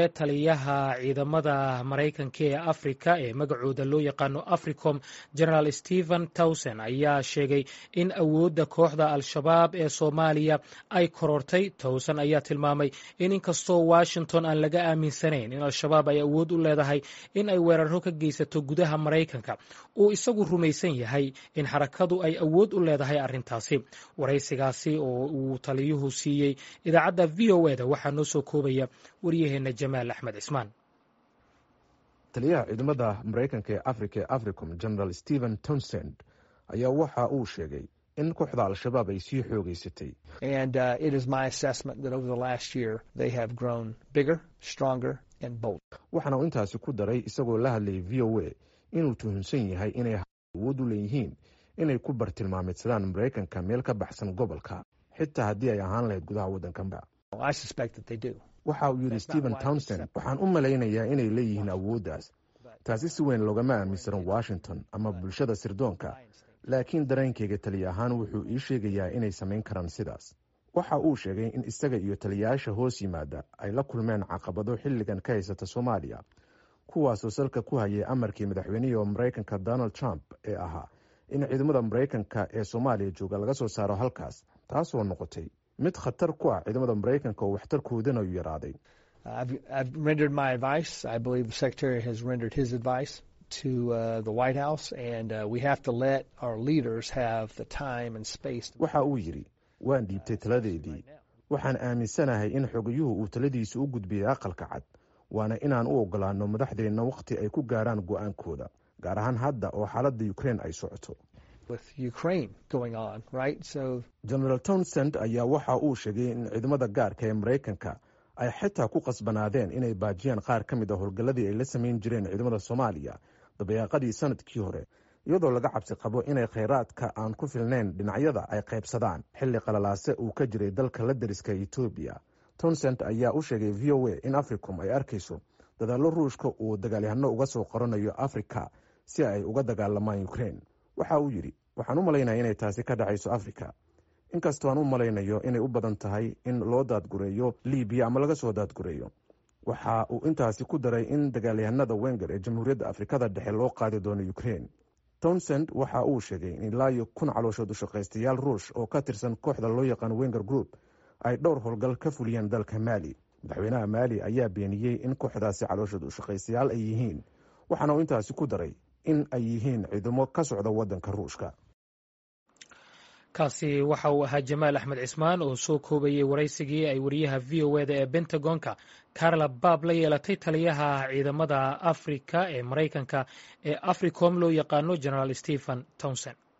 taliyaha ciidamada maraykanka ee afrika ee magacooda loo yaqaano africom generaal stephen towson ayaa sheegay in awoodda kooxda al-shabaab ee soomaaliya ay korortay towson ayaa tilmaamay in inkastoo washington aan laga aaminsanayn in al-shabaab ay awood u leedahay in ay weeraro ka geysato gudaha maraykanka uu isagu rumaysan yahay in xarakadu ay awood u leedahay arrintaasi waraysigaasi oo uu taliyuhu siiyey idaacadda v o eda waxaa noo soo koobaya waryaheena jamaal axmed cismaan taliyaha ciidamada maraykanka ee afrika ee africom general stephen townsend ayaa waxa uu sheegay in kooxda al-shabaab ay sii xoogeysatay waxaana uu intaasi ku daray isagoo la hadlayay v o a inuu tuhunsan yahay inay awood u leeyihiin inay ku bartilmaameedsadaan maraykanka meel ka baxsan gobolka xitaa haddii ay ahaan lahayd gudaha waddankanba waxa uu yidhi stephen townsend waxaan u malaynayaa inay leeyihiin awooddaas taasi si weyn loogama aaminsanan washington ama bulshada sirdoonka laakiin dareenkayga taliya ahaan wuxuu ii sheegayaa inay samayn karaan sidaas waxa uu sheegay in isaga iyo taliyayaasha hoos yimaada ay la kulmeen caqabado xilligan ka haysata soomaaliya kuwaasoo salka ku hayay amarkii madaxweynihii maraykanka donald trump ee ahaa in ciidamada maraykanka ee soomaaliya jooga laga soo saaro halkaas taasoo noqotay mid khatar ku ah ciidamada maraykanka oo waxtarkoodana u yaraaday waxa uu yidhi waan dhiibtay taladeedii waxaan aaminsanahay in xogayuhu uu taladiisa u gudbiyey aqalka cad waana inaan u ogolaano madaxdeenna wakhti ay ku gaaraan go-aankooda gaar ahaan hadda oo xaaladda ukrein ay socoto genaraal townsend ayaa waxa uu sheegay in ciidamada gaarka ee maraykanka ay xitaa ku qasbanaadeen inay baajiyaan qaar ka mid a howlgalladii ay la samayn jireen ciidamada soomaaliya dabayaaqadii sanadkii hore iyadoo laga cabsi qabo inay khayraadka aan ku filnayn dhinacyada ay qaybsadaan xilli qalalaase uu ka jiray dalka la dariska etoobiya townsend ayaa u sheegay v o a in africom ay arkayso dadaallo ruushka uu dagaalyahano uga soo qoranayo afrika si ay uga dagaalamaan ukrein waxa uu yidhi waxaan u malaynaya inay taasi ka dhacayso afrika inkastoo aan u malaynayo inay u badan tahay in loo daadgureeyo libiya ama laga soo daadgureeyo waxa uu intaasi ku daray in dagaalyahanada wenger ee jamhuuriyadda afrikada dhexe loo qaadi doono ukrein townsend waxa uu sheegay in ilaa iyo kun calooshood u shaqaystayaal ruush oo ka tirsan kooxda loo yaqaan wenger group ay dhowr howlgal ka fuliyeen dalka maali madaxweynaha maali ayaa beeniyey in kooxdaasi calooshood u shaqaystayaal ay yihiin waxaana uu intaasi ku daray in ay yihiin ciidamo ka socda waddanka ruushka kaasi waxa uu ahaa jamaal axmed cismaan oo soo koobayey waraysigii ay wariyaha v o eda ee bentagonka carla baab la yeelatay taliyaha ciidamada afrika ee maraykanka ee africom loo yaqaano generaal stephen townsend